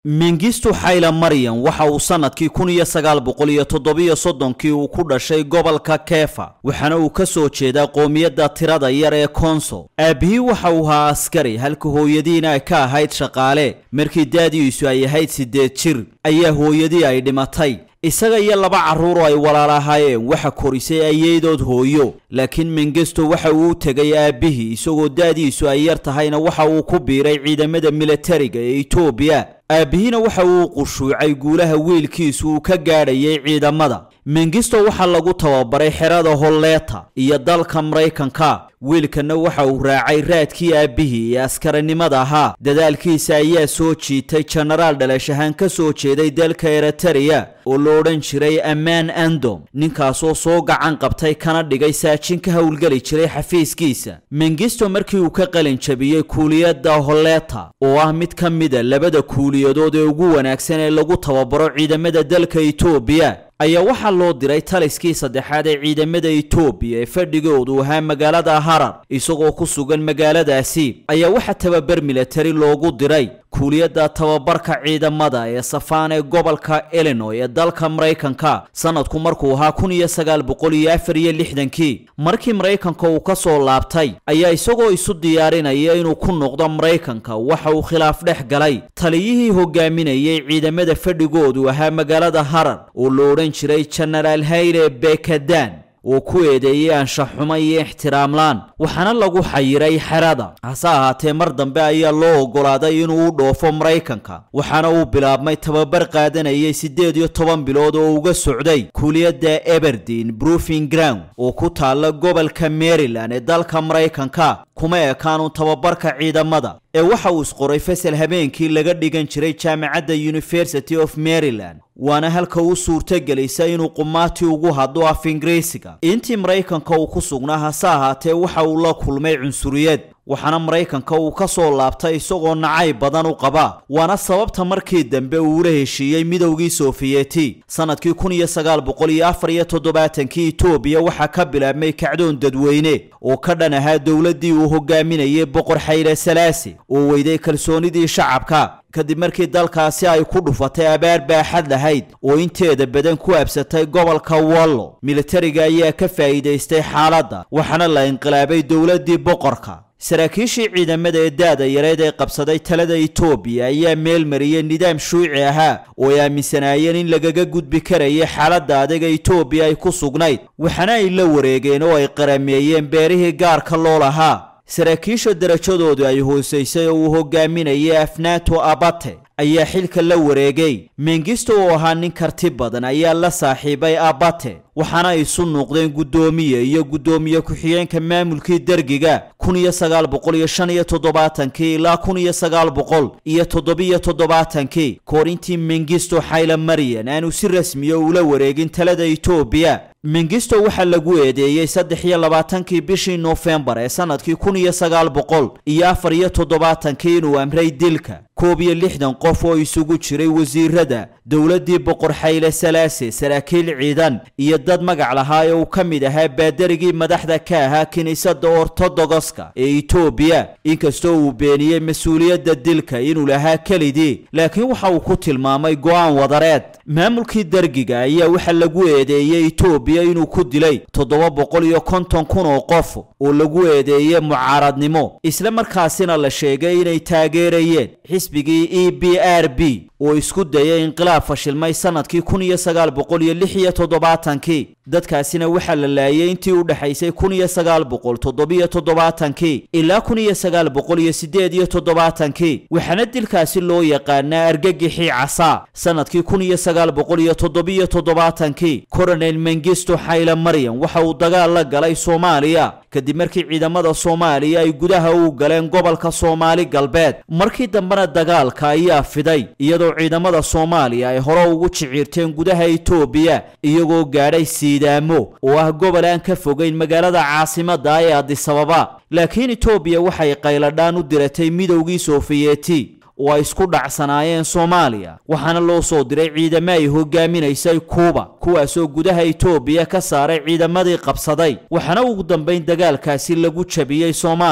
mengistu xayla maryam waxa uu sannadkii kun iyo sagaal boqol iyo toddobiyo soddonkii uu ku dhashay gobolka kefa waxaana uu ka soo jeedaa qoomiyadda tirada yar ee konso aabbihii waxa uu ahaa askari halka hooyadiina ay ka ahayd shaqaale markii daadiisu ay ahayd siddeed jir ayaa hooyadii ay dhimatay isaga iyo laba carruur oo ay walaal ahaayeen waxa korisay ayeydood hooyo laakiin mengisto waxa uu u tegay aabbihii isagoo daadiisu ay yar tahayna waxa uu ku biiray ciidamada militariga ee etoobiya aabbihiina waxa uu qushuucay guulaha wiilkiisu uu ka gaadhayay ciidamada mengisto waxaa lagu tababaray xerada holleeta iyo dalka maraykanka wiilkanna waxa uu raacay raadkii aabbihii ee askarinimada ahaa dadaalkiisa ayaa soo jiitay jenaraal dhalashahaan ka soo jeeday dalka eritariya oo la odhan jiray ammaan andom ninkaasoo soo gacan qabtay kana dhigay saajin ka howlgeli jiray xafiiskiisa mengisto markii uu ka qalin jabiyey kuuliyadda holleta oo ah mid ka mida labada kuuliyadood ee ugu wanaagsan ee lagu tababaro ciidamada dalka etoobiya ayaa waxaa loo diray taliskii saddexaad ee ciidamada etoobiya ee fadhigoodu ahaa magaalada harar isagoo ku sugan magaaladaasi ayaa waxaa tababar militari loogu diray kuuliyadda tababarka ciidamada ee safaan ee gobolka illinoy ee dalka maraykanka sanadku markuu ahaa kun iyo sagaal boqol iyo afar iyo lixdankii markii maraykanka uu ka soo laabtay ayaa isagoo isu diyaarinaya inuu ku noqdo maraykanka waxa uu khilaaf dhex galay taliyihii hogaaminayay ciidamada fadhigoodu ahaa magaalada harar oo la odhan jiray jenaraal hayle bekadan oo ku eedeeyey anshaxxuma iyo ixtiraamlaan waxaana lagu xayiray xerada hase ahaatee mar dambe ayaa loo oggolaaday inuu u dhoofo maraykanka waxaana uu bilaabmay tababar qaadanayay siddeed iyo toban bilood oo uga socday kuuliyadda eberdin brufing ground oo ku taalla gobolka maryland ee dalka maraykanka kuma ekaanu tababarka ciidamada ee waxa uu isqoray fasal habeenkii laga dhigan jiray jaamacadda university of maryland waana halka u suurtagelisa inuu qumaati ugu hadlo af ingiriisiga intii maraykanka uu ku sugnaa hase ahaatee waxa uu la kulmay cunsuriyad waxaana maraykanka uu ka soo laabtay isagoo nacayb badan u qaba waana sababta markii dambe uu ula heshiiyey midowgii sofiyeeti sanadkii kun iyo sagaal boqol iyo afar iyo toddobaatankii etoobiya waxaa ka bilaabmay kacdoon dadweyne oo ka dhan ahaa dowladdii uu hogaaminayay boqor xayle salaasi oo weyday kalsoonidii shacabka kadib markii dalkaasi ay ku dhufatay abaar baaxad lahayd oo inteeda badan ku absatay gobolka wollo militariga ayaa ka faa'iidaystay xaaladda waxaana la inqilaabay dowladdii boqorka saraakiishii ciidamada ee daada yareed ee qabsaday talada etoobiya ayaa meel mariyey nidaam shuuci ahaa oo ay aaminsanaayeen in lagaga gudbi karaya xaaladda adaga etoobiya ay ku sugnayd waxaana ay la wareegeen oo ay qarameeyeen beerihii gaarka loo lahaa saraakiisha darajadoodu ay hoosaysay oo uu hogaaminayay afnaato abate ayaa xilka la wareegay mengisto oo ahaa nin karti badan ayaa la saaxiibay abate waxaana isu nuuqdeen guddoomiye iyo guddoomiye ku-xigeenka maamulkii dergiga kun iyo sagaal boqol iyo shan iyo toddobaatankii ilaa kun iyo sagaal boqol iyo toddobiyo toddobaatankii koor intii mengisto xayla maryan aanu si rasmiya ula wareegin talada etoobiya mengisto waxaa lagu eedeeyey saddex iyo labaatankii bishii noofembar ee sanadkii kun iyo sagaal boqol iyo afar iyo toddobaatankii inuu amray dilka koob iyo lixdan qof oo isugu jiray wasiirada dowladdii boqor xayle salaase saraakiil ciidan iyo dad magac lahaa ee uu ka mid ahaa baadarigii madaxda ka ahaa kiniisadda ortodogoska ee etoobiya inkastoo uu beeniyey mas-uuliyadda dilka inuu lahaa kelidii laakiin waxa uu ku tilmaamay go'aan wadareed maamulkii dergiga ayaa waxaa lagu eedeeyey etoobiya inuu ku dilay toddoba boqol iyo konton kun oo qof oo lagu eedeeyey mucaaradnimo isla markaasina la sheegay inay taageerayeen xisbigii e b r b oo isku dayay inqilaab fashilmay sanadkii kun iyo sagaal boqol iyo lix iyo toddobaatankii dadkaasina waxaa la laayay intii u dhexaysay kun iyo sagaal boqol toddobiyo toddobaatankii ilaa kun iyo sagaal boqol iyo siddeed iyo toddobaatankii waxaana dilkaasi loo yaqaanaa argagixii casaa sanadkii kun iyo sagaal boqol iyo toddobiyo toddobaatankii coronel mengisto xayle maryam waxa uu dagaal la galay soomaaliya kadib markii ciidamada soomaaliya ay gudaha u galeen gobolka soomaali galbeed markii dambena dagaalka ayaa fiday iyadoo ciidamada soomaaliya ay hore ugu jiciirteen gudaha etoobiya iyagoo gaadhay siidaamo oo ah gobol aan ka fogeyn magaalada caasimadda ee adisababa laakiin etoobiya waxay qayladhaan u diratay midowgii sofiyeeti oo ay isku dhacsanaayeen soomaaliya waxaana loo soo diray ciidamo ay hogaaminaysay kuuba kuwaasoo gudaha etoobiya ka saaray ciidamadii qabsaday waxaana ugu dambayn dagaalkaasi lagu jabiyey soomaaliya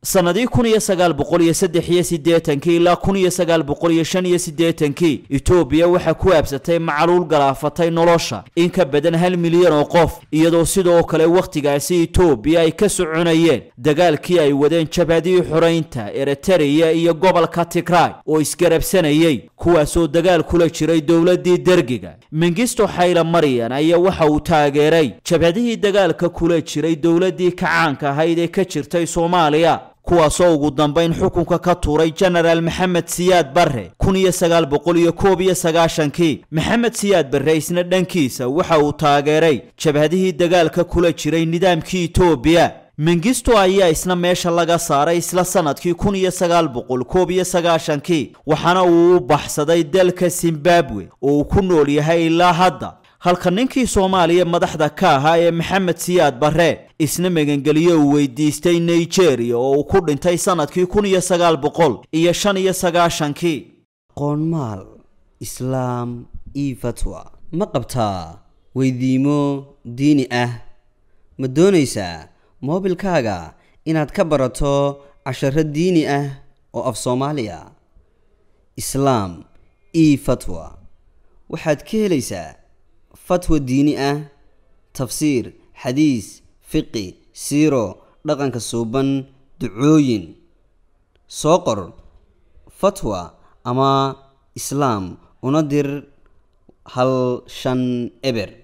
sannadii kun iyo sagaal boqol iyo saddex iyo siddeetankii ilaa kun iyo sagaal boqol iyo shan iyo siddeetankii etoobiya waxaa ku aabsatay macaluul galaafatay nolosha in ka badan hal milyan oo qof iyadoo sidoo kale wakhtigaasi etoobiya ay ka soconayeen dagaalkii ay wadeen jabhadihii xoraynta eritreya iyo gobolka tigray oo isgarabsanayay kuwaasoo dagaal kula jiray dowladdii dergiga mengisto xayla maryan ayaa waxa uu taageeray jabhadihii dagaalka kula jiray dowladdii kacaanka ahayd ee ka jirtay soomaaliya kuwaasoo ugu dambayn xukunka ka tuuray jenaraal maxamed siyaad barre kun iyo sagaal boqol iyo koob iyo sagaashankii maxamed siyaad barre isna dhankiisa waxa uu taageeray jabhadihii dagaalka kula jiray nidaamkii etoobiya mengisto ayaa isna meesha laga saaray isla sanadkii kun iyo sagaal boqol koob iyo sagaashankii waxaana uu u baxsaday dalka zimbabwe oo uu ku nool yahay ilaa hadda halka ninkii soomaaliya madaxda ka ahaa ee maxamed siyaad barre isna magangeliyo uu weydiistay nigeria oo uu ku dhintay sanadkii kun iyo sagaal boqol iyo shan iyo sagaashankii qoonmaal islaam io fatwa ma qabtaa weydiimo diini ah ma doonaysaa moobilkaaga inaad ka barato casharo diini ah oo af soomaaliya islaam io fatwa waxaad ka helaysaa fatwa diini ah tafsiir xadiis fiqi siiro dhaqanka suuban ducooyin soo qor fatwa ama islaam una dir hal shan eber